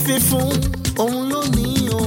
fi fún òun lónìí o.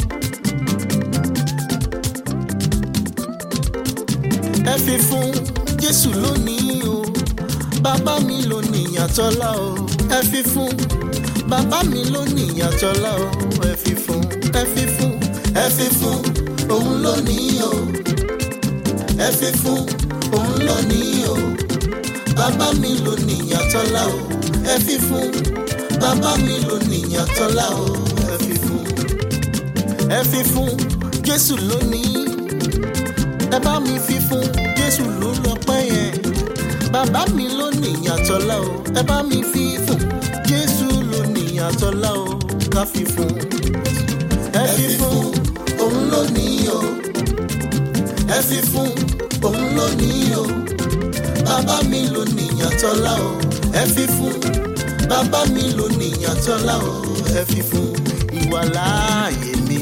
ẹ fi fún jésù lónìí o bàbá mi ló níyàtọ́lá o ẹ fi fún bàbá mi ló níyàtọ́lá o ẹ fi fún ẹ fi fún ẹ fi fún òun lónìí o ẹ fi fún òun lónìí o bàbá mi ló níyàtọ́lá o ẹ fi fún bàbá mi ló níyàtọ́lá o ẹ fi fún ẹ fi fún jésù lónìí ẹ bá mi fi fún jésù ló lọ́pẹ́ yẹn bàbá mi ló níyàtọ́lá o ẹ bá mi fi fún jésù ló níyàtọ́lá o ká fi fún ẹ fi fún òun lónìí o ẹ fi fún òun lónìí o bàbá mi ló níyàtọ́lá o ẹ fi fún bàbá mi ló níyàtọ́lá o ẹ fi fún ìwàláàyè mi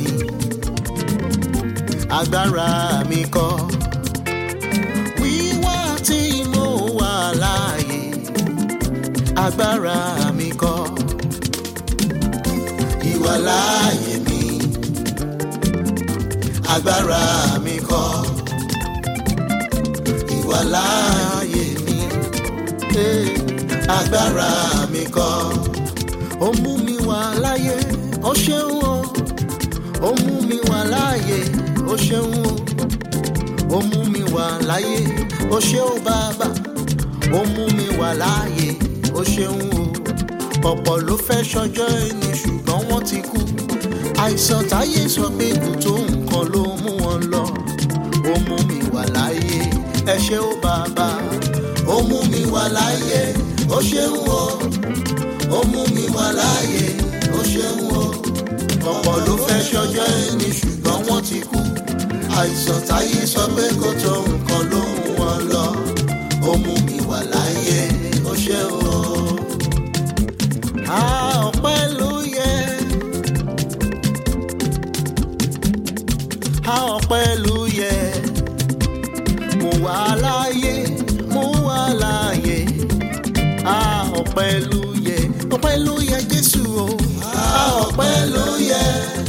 agbára mi kọ́ wíwá tí mo wà láàyè agbára mi kọ́ ìwàláàyè mi agbára mi kọ́ ìwàláàyè mi eh, agbára mi kọ́ ó mú mi wà láyé ó ṣeun o ó mú mi wà láàyè ó ṣeun o ó mú mi wà láyé ó ṣe ó bàbá ó mú mi wà láàyè ó ṣeun o ọ̀pọ̀ ló fẹ́ ṣọjọ́ ẹni ṣùgbọ́n wọ́n ti kú àìsàn táyé sọ pé kò tó nǹkan ló mú wọn lọ ó mú mi wà láyé ẹ ṣe ó bàbá ó mú mi wà láyé ó ṣeun o ó mú mi wà láyé ó ṣeun o ọ̀pọ̀ ló fẹ́ ṣọjọ́ ẹni ṣùgbọ́n wọ́n ti kú àìsàn táyé sọ pé kò tó nǹkan ló mú wọn lọ ó mú mi wà láyé ó ṣe o. a ọpẹ́ ló yẹ a ọpẹ́ ló yẹ mo wà láyé mo wà láyé a ọpẹ́ ló yẹ ọpẹ́ ló yẹ Jésù o a ọpẹ́ ló yẹ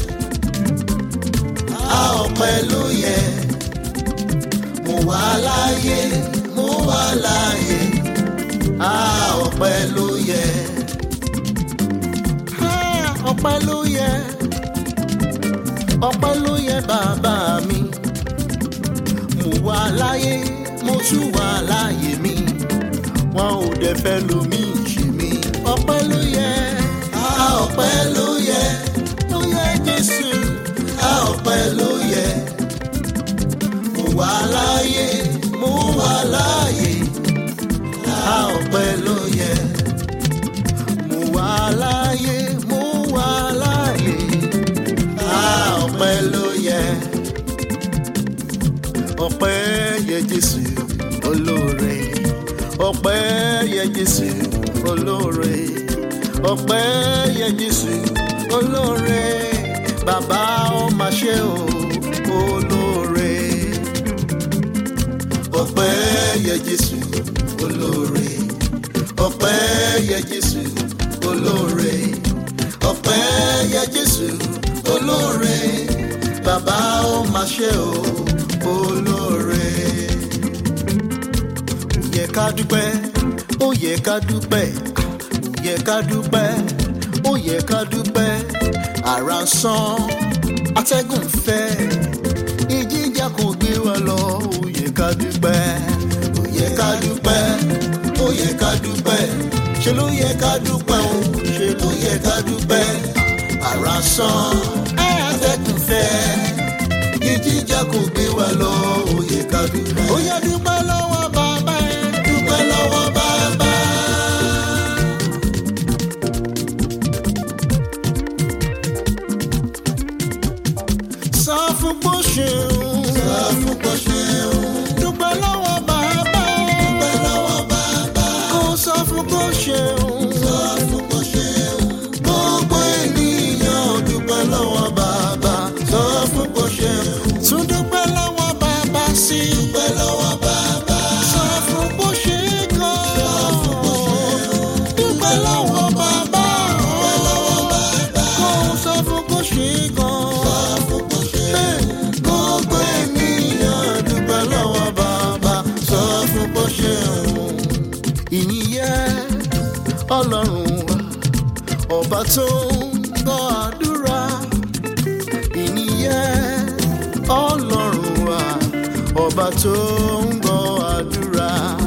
a ọpẹ́ ló yẹ mo wà láyé mo wà láyé a ọpẹ́ ló yẹ a ọpẹ́ ló yẹ ọpẹ́ ló yẹ bàbá mi mo wà láyé mo tún wà láyé mi wọn ò dẹ̀ fẹ́ lomi ṣe mi ọpẹ́ ló yẹ a ọpẹ́ ló yẹ ló yẹ Jésù a ọpẹ́ ló yẹ mo wà láyé mo wà láyé a ọpẹ́ ló yẹ mo wà láyé mo wà láyé a ọpẹ́ ló yẹ ọpẹ́ yẹ Jésù olóore ọpẹ́ yẹ Jésù olóore ọpẹ́ yẹ Jésù olóore bàbá ó mà ṣe o olóore ọpẹ́ yẹ Jésù olóore ọpẹ́ yẹ Jésù olóore ọpẹ́ yẹ Jésù olóore bàbá ó mà ṣe o olóore ó yẹ ká dúpẹ́ ó yẹ ká dúpẹ́ ó yẹ ká dúpẹ́ ó yẹ ká dúpẹ́ ara ń sán atẹ́gùn fẹ́ ìjìjà kò gbé wa lọ ó yẹ ká dúpẹ́ ó yẹ ká dúpẹ́ ó yẹ ká dúpẹ́ ṣe ló yẹ ká dúpẹ́ o ṣe ló yẹ ká dúpẹ́ ara ń sán atẹ́gùn fẹ́ ìjìjà kò gbé wa lọ ó yẹ ká dúpẹ́. ó yẹ dúpẹ́ lọ́wọ́ bàbá ẹ̀ dúpẹ́ lọ́wọ́ bàbá. sọ fún bó ṣeun. sọ fún bó ṣeun. dúpẹ́ lọ́wọ́ bàbá. dúpẹ́ lọ́wọ́ bàbá. kó sọ fún bó ṣeun. sọ fún bó ṣeun. gbogbo ènìyàn dúpẹ́ lọ́wọ́ bàbá. sọ fún bó ṣeun. tún dúpẹ́ lọ́wọ́ bàbá sí. dúpẹ́ lọ́wọ́ bàbá. sọ fún bó ṣe kọ́. sọ fún bó ṣeun. dúpẹ́ lọ́wọ́ bàbá. dúpẹ́ lọ́wọ́ bàbá. kó fún kó ṣe gan. sọ fún kó ṣe. gbogbo ènìyàn dúpẹ́ lọ́wọ́ bàbá sọ fún kó ṣe òun. ìyìn ọlọ́run wa ọba tó ń gbọ́ àdúrà ìníyẹn ọlọ́run wa ọba tó ń gbọ́ àdúrà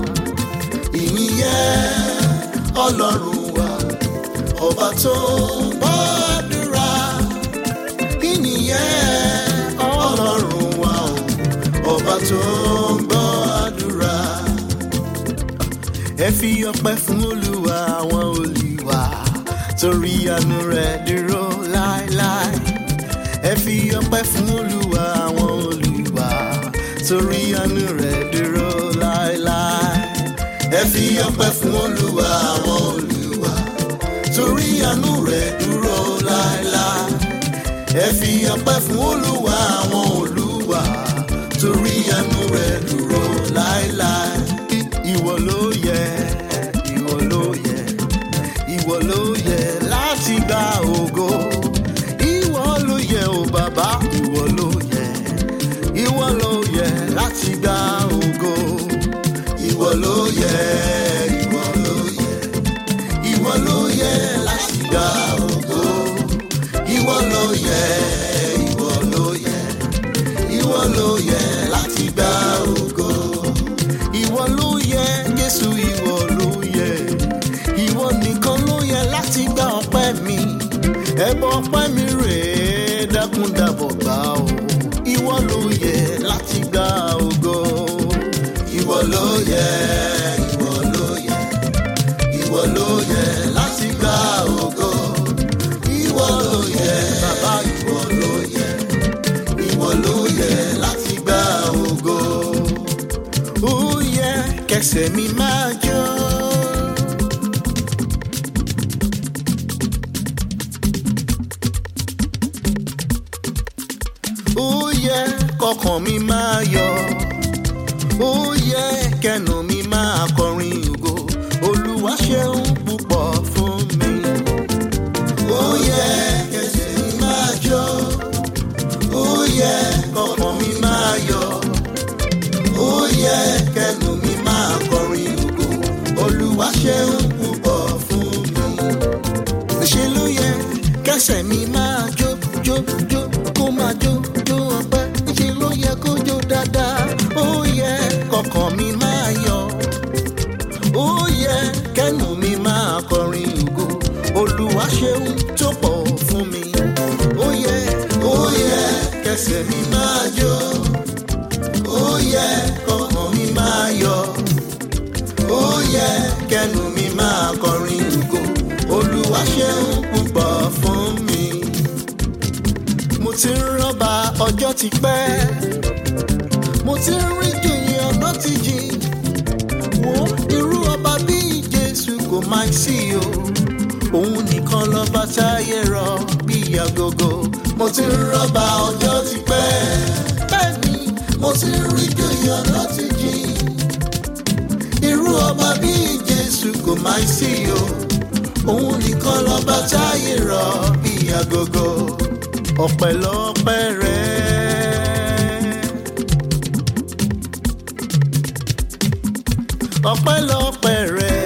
ìníyẹn ọlọ́run wa ọba tó ń gbọ́ àdúrà ìníyẹn ọlọ́run wa ọba tó ń gbọ́ àdúrà ẹ fi ọpẹ́ fún olúwa àwọn olùwà torí àánú rẹ̀ dúró láéláé ẹ fi ọpẹ́ fún olúwa àwọn olùwà torí àánú rẹ̀ dúró láéláé ẹ fi ọpẹ́ fún olúwa àwọn olùwà torí àánú rẹ̀ dúró láéláé ẹ fi ọpẹ́ fún olúwa àwọn olùwà torí àánú rẹ̀ dúró láéláé ìwọ ló yẹ ìwọ ló yẹ ìwọ ló yẹ láti gba ògo ìwọ ló yẹ o bàbá ìwọ ló yẹ ìwọ ló yẹ láti gba ògo ìwọ ló yẹ ìwọ ló yẹ ìwọ ló yẹ láti gba ògo ìwọ ló yẹ ìwọ ló yẹ ìwọ ló yẹ láti gba ògo ìwọ ló yẹ jésù ìwọ ló yẹ ìwọ nìkan ló yẹ láti gba ọpẹ́ mi ẹbọ ọpẹ́ mi rèé dákúndàbọ̀ gbà ó ìwọ ló yẹ láti gba ògo ìwọ ló yẹ ìwọ ló yẹ ìwọ ló yẹ láti gba ògo ìwọ ló yẹ bàbá ìwọ ló yẹ ìwọ ló yẹ láti gba ògo ó yẹ kẹsẹ̀ mi máa jó. ó yẹ kọkàn mi máa yọ ó yẹ kẹnu mi máa kọrin ògo olúwa ṣeun púpọ̀ fún mi. ó yẹ kẹsẹ̀ mi máa jó ó yẹ kọkàn mi máa yọ ó yẹ kẹnu mi máa kọrin ògo olúwa ṣeun púpọ̀ fún mi. ṣe ló yẹ kẹsẹ̀ mi máa jó jó jó kó máa jó jó ọpẹ́ ṣe ló yẹ kó jó dáadáa ó yẹ kọkàn mi máa yọ ó yẹ kẹnu mi máa kọrin ògo olúwa ṣeun tó pọ̀ fún mi ó yẹ ó yẹ kẹsẹ̀ mi máa jó ó yẹ kọkàn mi máa yọ ó yẹ kẹnu mi máa kọrin ògo olúwa ṣeun púpọ̀ fún mi. mo ti ń rọ́bà ọjọ́ ti pẹ́ mo ti ń rí jòyè ọ̀nà ti jìn wo irú ọba bíi jésù kò máa sí o òun nìkan lọ́ba táyé rọ bíi agogo mo ti ń rọ́bà ọjọ́ ti pẹ́ bẹ́ẹ̀ ni mo ti ń rí jòyè ọ̀nà ti jìn irú ọba bíi jésù kò máa sí o òun nìkan lọ́ba táyé rọ bíi agogo ọpẹ́lọpẹ́ rẹ. ọpẹ́lọpẹ́ rẹ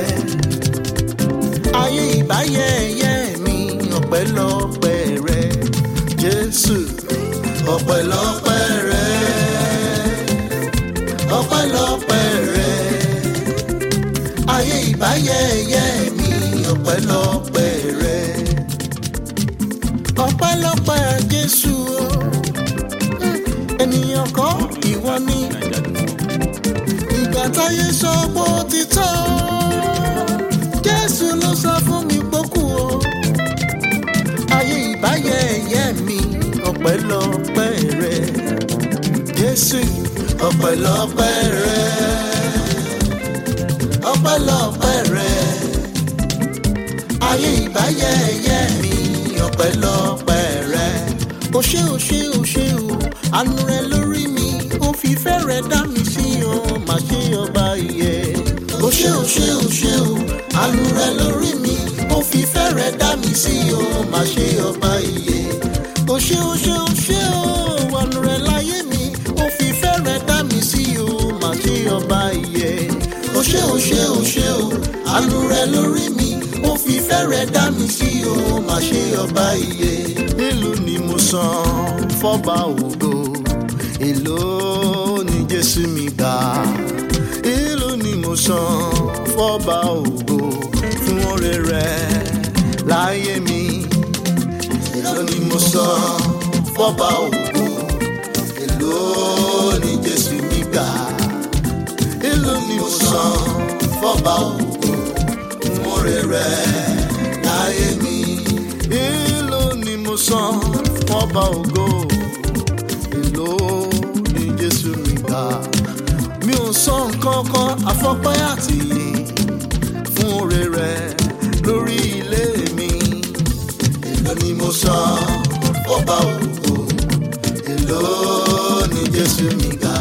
ayé ìbáyẹyẹ mi ọpẹ́lọpẹ́ rẹ jésù ọpẹ́lọpẹ́ rẹ ọpẹ́lọpẹ́ rẹ ayé ìbáyẹyẹ mi ọpẹ́lọpẹ́ rẹ ọpẹ́lọpẹ́ jésù o ènìyàn kọ́ ìwọ ni ìgbà táyé sọ pé ó ti tọ́ jésù ló sọ fún mi pókù o ayé ìbáyẹyẹ mi ọpẹ́lọpẹ́ rẹ jésù ọpẹ́lọpẹ́ rẹ ọpẹ́lọpẹ́ rẹ ayé ìbáyẹyẹ mi ọpẹ́lọpẹ́ rẹ o ṣé o ṣé o ṣé o àánú rẹ lórí mi ó fi fẹ́ rẹ dá mi sí o má ṣe ọba ìyẹ o ṣé o ṣé o ṣé o àánú rẹ lórí mi ó fi fẹ́rẹ̀ dá mi sí o má ṣe ọba iye o ṣé o ṣé o ṣé o wọnú rẹ láyé mi o fi fẹ́rẹ̀ dá mi sí o má ṣe ọba iye o ṣé o ṣé o ṣé o àánú rẹ lórí mi o fi fẹ́rẹ̀ dá mi sí o má ṣe ọba iye nílùú ni mo san fọ́ba ògo èló ni jésù mi gbà èló ni mo san fọ́ba ògo fún oore rẹ láyé mi èló ni mo san fọ́ba ògo èló ni jésù mi gbà èló ni mo san fọ́ba ògo fún oore rẹ láyé mi èló ni mo san fọ́ba ògo èló ni jésù mi gbà mi ò sọ nǹkan kan àfọpẹ́ àtìyè fún oore rẹ lórí ilé mi èló ni mo san fọ́ba ògo èló ni jésù mi gbà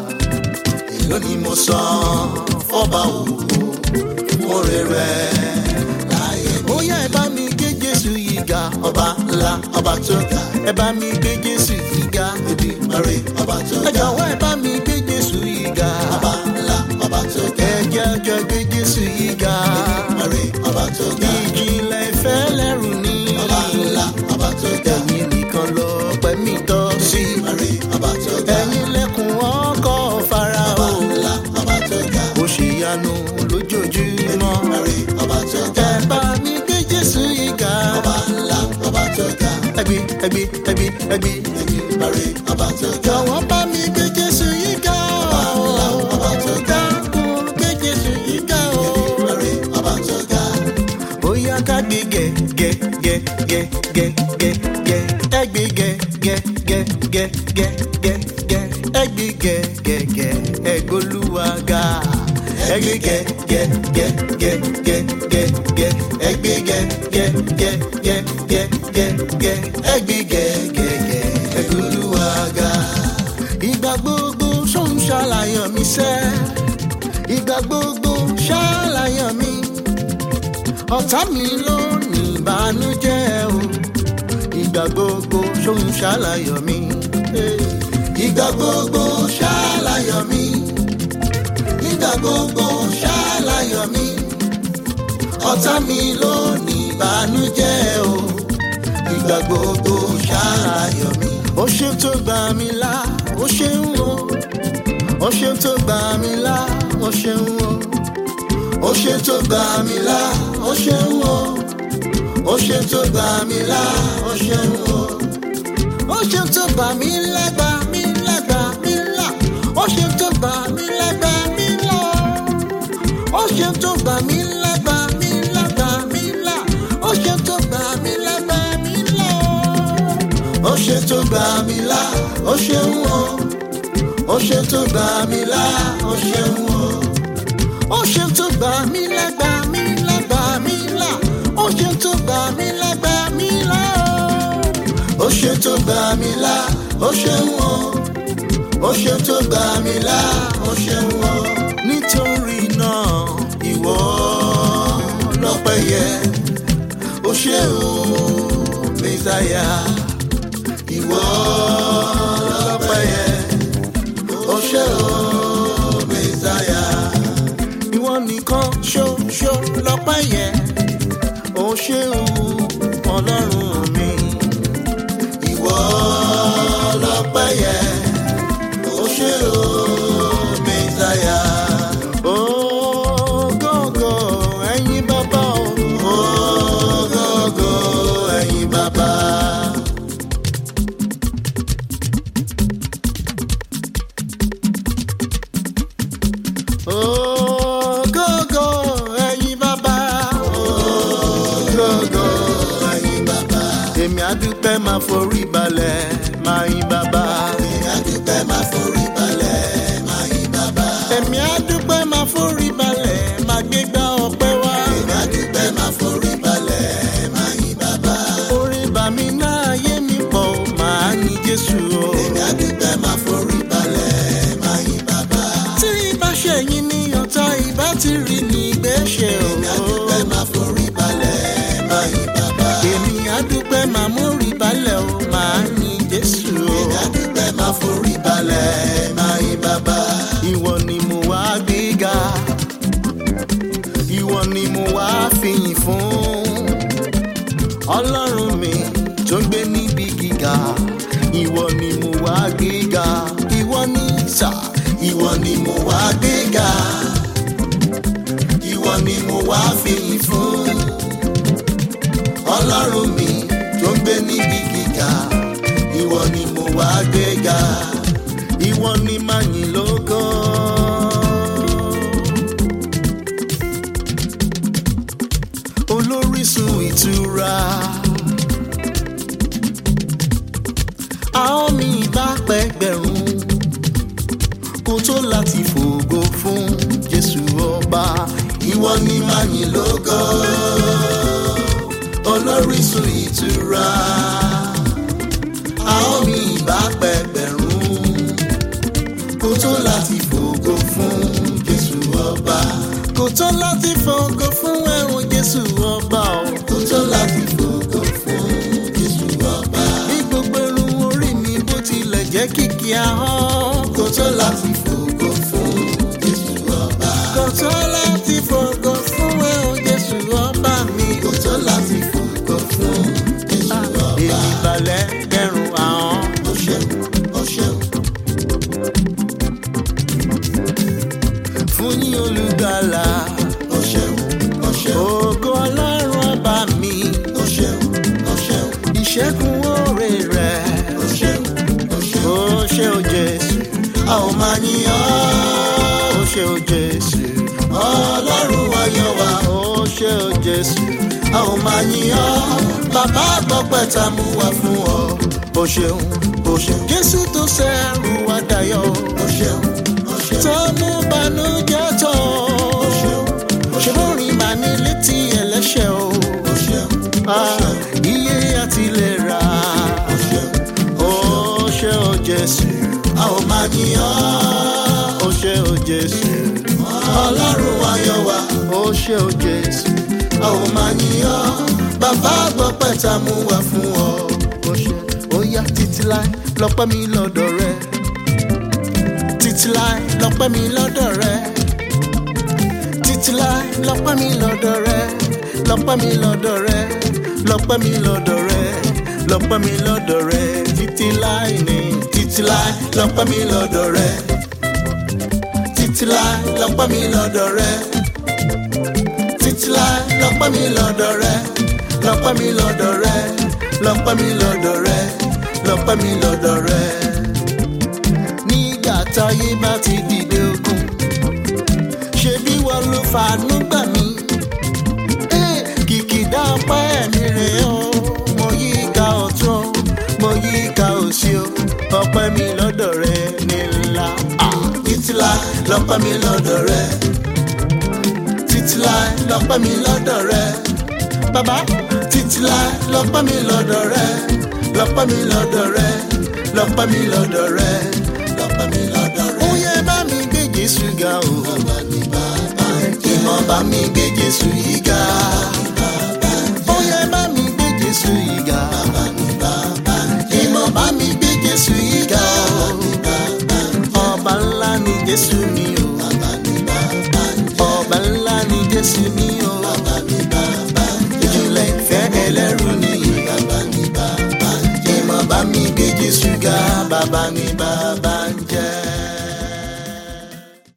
èló ni mo san fọ́ba ògo fún oore rẹ láyé mi. ó yá ẹ bá mi gbé jésù yìí ga ọba ńlá ọba tó ga ẹ bá mi gbé jésù yìí ga ebi mare ọba tó ga ẹ jọ̀wọ́ ẹ bá mi gbé jésù yìí ga ọba ńlá ọba tó ga ẹ jẹ́ jọ gbé jésù yìí ga ebi mare ọba tó ga ìjìnlẹ̀ ìfẹ́ lẹ́rù ní ọba ńlá ọba tó ga ẹ̀yin nìkan lọ pẹ̀mí tọ́ sí mare ọba tó ga ẹ̀yin lẹ́kùn ọkọ̀ fara o ọba ńlá ọba tó ga ó ṣe yanu lójoojúmọ́ mare ọba tó ga ẹ bá mi gbé jésù yìí ga ọba ńlá ọba tó ga ẹgbẹ́ ẹgbẹ́ ẹgbẹ́ ẹgbẹ́ ẹgbẹ́ mare ọba tó ga jọ̀wọ́ bá mi gbé jésù yìí ga ọba ńlá ọba tó ga dákun gbé jésù yìí ga o mare ọba tó ga bóyá ká gbé gẹ gẹ gẹ gẹ gẹ gẹ gẹ ẹgbẹ gẹ gẹ gẹ gẹ gẹ gẹ gẹ ẹgbẹ gẹ gẹ gẹ ẹgbẹlúwàgà ẹgbẹ gẹ gẹ gẹ gẹ gẹ gẹ gẹ ẹgbẹ gẹ gẹ gẹ gẹ gẹ gẹ gẹ ẹgbẹ gẹ gẹ gẹ ẹgbẹlúwàgà. ìgbà gbogbo sóun ṣàlàyé mi sẹ́ ìgbà gbogbo ṣàlàyé mi ọ̀tá mi ló ní ìbànújẹ́ o ìgbà gbogbo ṣóun ṣàlàyọ̀ mi. ìgbà gbogbo ṣàlàyọ̀ mi ìgbà gbogbo ṣàlàyọ̀ mi ọ̀tá mi ló ní ìbànújẹ́ o ìgbà gbogbo ṣàlàyọ̀ mi. ó ṣe tó gbà mí là ó ṣe ń wo ó ṣe tó gbà mí là ó ṣe ń wo ó ṣe tó gbà mí là ó ṣe ń wo ó ṣe tó gbà mí là ó ṣe ń wo ó ṣe tó gbà mí là gbà mí là gbà mí là ó ṣe tó gbà mí là gbà mí là ó ṣe tó gbà mí là gbà mí là gbà mí là ó ṣe tó gbà mí là gbà mí là ó ṣe tó gbà mí là ó ṣe ń wo ó ṣe tó gbà mí là ó ṣe ń wo ó ṣe tó gbà mí lágbà mí lágbà mí là ó ṣe tó gbà mí lágbà mí là ó ṣe tó gbà mí là ó ṣe ń wọ ó ṣe tó gbà mí là ó ṣe ń wọ. nítorí náà ìwọ lọ́pẹ́ yẹ ó ṣe o mẹ́sàyà ìwọ lọ́pẹ́ yẹ ó ṣe o mẹ́sàyà ìwọ nìkan ṣoṣo lọ́pẹ́ yẹ ó ṣe o ọlọ́run mi. ìwọ lọ́pẹ́ yẹ ó ṣe o mẹ́sàyà. Ògógó ẹ̀yin bàbá o. Ògógó ẹ̀yin bàbá. Ògógó ẹ̀yin bàbá. Ògógó ẹ̀yin bàbá. Èmi àdúpẹ́ máa forí balẹ̀ máa yín bàbá. Èmi àdúpẹ́ máa forí balẹ̀ máa yín bàbá. Èmi àdúpẹ́ máa forí balẹ̀ máa gbégbá ọpẹ́ wá. Èmi àdúpẹ́ máa forí balẹ̀ máa yín bàbá. Orí bàmí náà yé mi pọ̀ máa ní Jésù o. Èmi àdúpẹ́ máa forí balẹ̀ máa yín bàbá. Tí ibà ṣẹ̀yìn ní ọ̀tá ìbá ti rí ní ìgbésẹ̀ o. Èmi àdúpẹ́ máa forí balẹ̀ máa mórí balẹ̀ o máa yin jésù o. ẹ̀dá dúpẹ́ máa forí balẹ̀ máa yin bàbá. ìwọ ni mo wá gbéga ìwọ ni mo wá fìyìn fún ọlọ́run mi tó ń gbé níbi gíga ìwọ ni mo wá gbéga ìwọ ni sà ìwọ ni mo wá gbéga ìwọ ni mo wá fìyìn fún ọlọ́run mi tó ń gbé níbi gíga ìwọ ni mo wá gbéga ìwọ ni màá yìn lógo. olórísun ìtura àwọn mi bá pẹgbẹ̀rún kó tó láti fògo fún jésù ọba ìwọ ni màá yìn lógo olórísun ìtura àwọn mi ìbá pẹgbẹ̀rún kó tó láti fògo fún jésù ọba kò tó láti fògo fún ẹ̀wọ̀n jésù ọba o. kó tó láti fògo fún jésù ọba bí gbogbo irun orí mi bó tilẹ̀ jẹ́ kìkì ahọ́n. kó tó láti fògo fún jésù ọba kò tó láti fògo fún ẹ̀wọ̀n jésù ọba mi. kó tó láti fògo fún jésù ọba èmi balẹ̀ kẹrùn ahọ́n. ó ṣeun ó ṣeun fún yín olùgbàlà. ó ṣeun ó ṣeun ògo ọlọ́run ọba mi. ó ṣeun ó ṣeun ìṣẹ́gun oore rẹ̀. ó ṣeun ó ṣeun ó ṣe o jésù. a ò máa yìn ọ́. ó ṣe o jésù. ọlọ́run ayọ̀ wa ó ṣe o jésù. a ò máa yìn ọ́ bàbá àgbọ̀pẹ̀ tá a mú wá fún ọ ó ṣeun. o ṣeun jésù tó ṣẹ́rù wá dayọ̀. o ṣeun o ṣeun tó mú banújẹ́ tó. o ṣeun o ṣe ṣeun lórí màá ní létí ẹlẹ́ṣẹ̀ o. o ṣeun o Ah, ṣeun iye àti lè ra. o ṣeun ó ṣe o jésù. a ò máa yìn ọ́ ó ṣe o jésù. ọlọ́run ayọ̀ wa ó ṣe o jésù. a ò máa yìn ọ́ bàbá àgbọ̀pẹ̀ tá a mú wá fún ọ ó ṣe ó yá títí láì lọ́pẹ́ mi lọ́dọ̀ rẹ. títí láì lọ́pẹ́ mi lọ́dọ̀ rẹ. títí láì lọ́pẹ́ mi lọ́dọ̀ rẹ. lọ́pẹ́ mi lọ́dọ̀ rẹ. lọ́pẹ́ mi lọ́dọ̀ rẹ. lọ́pẹ́ mi lọ́dọ̀ rẹ. títí láì ní títí láì lọ́pẹ́ mi lọ́dọ̀ rẹ. títí láì lọ́pẹ́ mi lọ́dọ̀ rẹ. títí láì lọ́pẹ́ mi lọ́dọ̀ rẹ. lọ́pẹ́ mi lọ́dọ̀ rẹ. lọ́pẹ́ mi lọ́dọ̀ rẹ. lọ́pẹ́ mi lọ́dọ̀ rẹ. nígbà táyé bá ti dìde ogun ṣebí wọn ló fàánú gbà mí. Eh, kìkìdá ọpẹ́ ẹ̀mí rẹ̀ o mo yí ká ọ̀tún o mo yí ká òsì o ọpẹ́ mi lọ́dọ̀ rẹ ní ńlá. Ah, títí láì lọ́pẹ́ mi lọ́dọ̀ rẹ títí láì lọ́pẹ́ mi lọ́dọ̀ rẹ bàbá títí láì lọ́pẹ́ mi lọ́dọ̀ rẹ lọ́pẹ́ mi lọ́dọ̀ rẹ lọ́pẹ́ mi lọ́dọ̀ rẹ lọ́pẹ́ mi lọ́dọ̀ rẹ. ó yẹ bá mi gbé Jésù ga o. bàbá ní bàbá ìmọ̀ bá mi gbé Jésù yìí ga. ó yẹ bá mi gbé Jésù yìí ga. bàbá ní bàbá ìmọ̀ bá mi gbé Jésù yìí ga. ọba ńlá ni Jésù mi